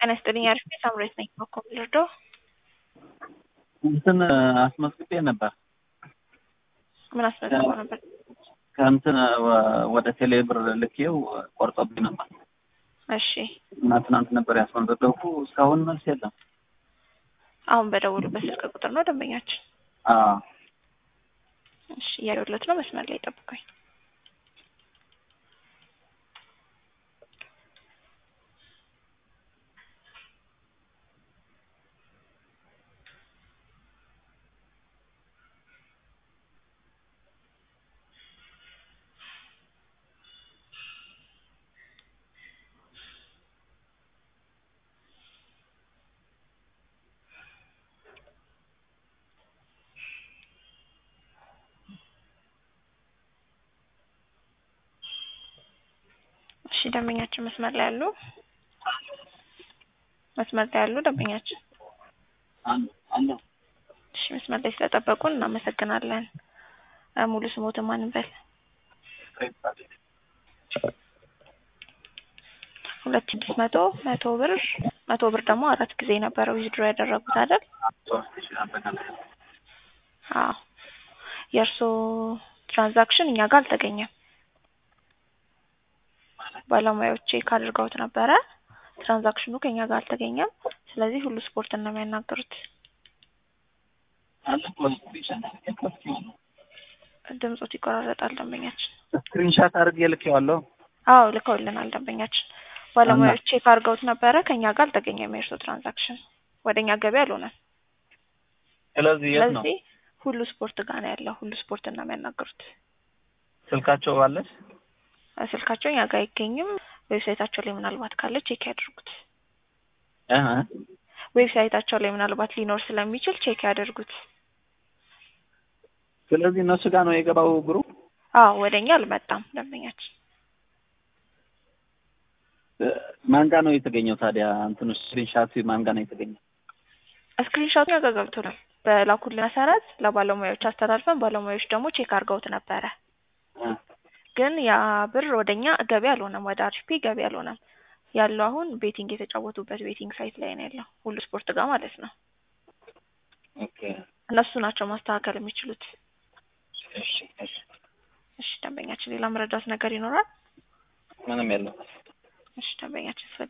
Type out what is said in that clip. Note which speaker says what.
Speaker 1: ጤና ይስጥልኝ አሪፍ ነኝ ሳምሬት ነኝ በኮም ልርዳው
Speaker 2: እንትን አስመዝግቤ ነበር
Speaker 1: ምን አስመዝግበው ነበር
Speaker 2: ከእንትን ወደ ቴሌ ብር ልኬው ቆርጦብኝ ነበር
Speaker 1: እሺ
Speaker 2: እና ትናንት ነበር ያስመዘገብኩ እስካሁን መልስ የለም
Speaker 1: አሁን በደውሉበት ስልክ ቁጥር ነው ደንበኛችን
Speaker 2: አዎ
Speaker 1: እሺ እያየሁለት ነው መስመር ላይ ጠብቀኝ እሺ ደንበኛችን መስመር ላይ ያሉ መስመር ላይ ያሉ ደንበኛችን
Speaker 2: አለ
Speaker 1: እሺ መስመር ላይ ስለጠበቁን እናመሰግናለን ሙሉ ስሞትን ማን እንበል ሁለት ስድስት መቶ መቶ ብር መቶ ብር ደግሞ አራት ጊዜ ነበረው ዊዝድሮ ያደረጉት አይደል አዎ የእርስዎ ትራንዛክሽን እኛ ጋር አልተገኘም ባለሙያዎች ቼክ አድርገውት ነበረ ትራንዛክሽኑ ከኛ ጋር አልተገኘም ስለዚህ ሁሉ ስፖርት ነው የሚያናገሩት ድምጾት ይቆራረጣል ደንበኛችን
Speaker 2: ስክሪንሻት አድርጌ ልኬዋለሁ
Speaker 1: አዎ ልከውልናል ደንበኛችን ባለሙያዎች ቼክ አድርገውት ነበረ ከኛ ጋር አልተገኘም የእርስዎ ትራንዛክሽን ወደ እኛ ገቢ አልሆነም
Speaker 2: ስለዚህ የት ነው
Speaker 1: ስለዚህ ሁሉ ስፖርት ጋር ነው ያለው ሁሉ ስፖርት ነው የሚያናገሩት
Speaker 2: ስልካቸው አለች
Speaker 1: ስልካቸው እኛ ጋር አይገኝም ዌብሳይታቸው ላይ ምናልባት ካለ ቼክ ያድርጉት
Speaker 2: እህ
Speaker 1: ዌብሳይታቸው ላይ ምናልባት ሊኖር ስለሚችል ቼክ ያደርጉት
Speaker 2: ስለዚህ እነሱ ጋር ነው የገባው ብሩ
Speaker 1: አዎ ወደ እኛ አልመጣም ደንበኛችን
Speaker 2: ማን ጋር ነው የተገኘው ታዲያ እንትኑ ስክሪንሻት ማን ጋር ነው የተገኘው
Speaker 1: ስክሪንሾቱ እኛ ጋር ገብቶናል በላኩልን መሰረት ለባለሙያዎች አስተላልፈን ባለሙያዎች ደግሞ ቼክ አድርገውት ነበረ ግን ያ ብር ወደኛ ገቢ አልሆነም ወደ አርፒ ገቢ አልሆነም ያለው አሁን ቤቲንግ የተጫወቱበት ቤቲንግ ሳይት ላይ ነው ያለው ሁሉ ስፖርት ጋር ማለት ነው
Speaker 2: ኦኬ
Speaker 1: እነሱ ናቸው ማስተካከል የሚችሉት
Speaker 2: እሺ እሺ
Speaker 1: እሺ ደንበኛችን ሌላ መረዳት ነገር ይኖራል
Speaker 2: ምንም የለም
Speaker 1: እሺ ደንበኛችን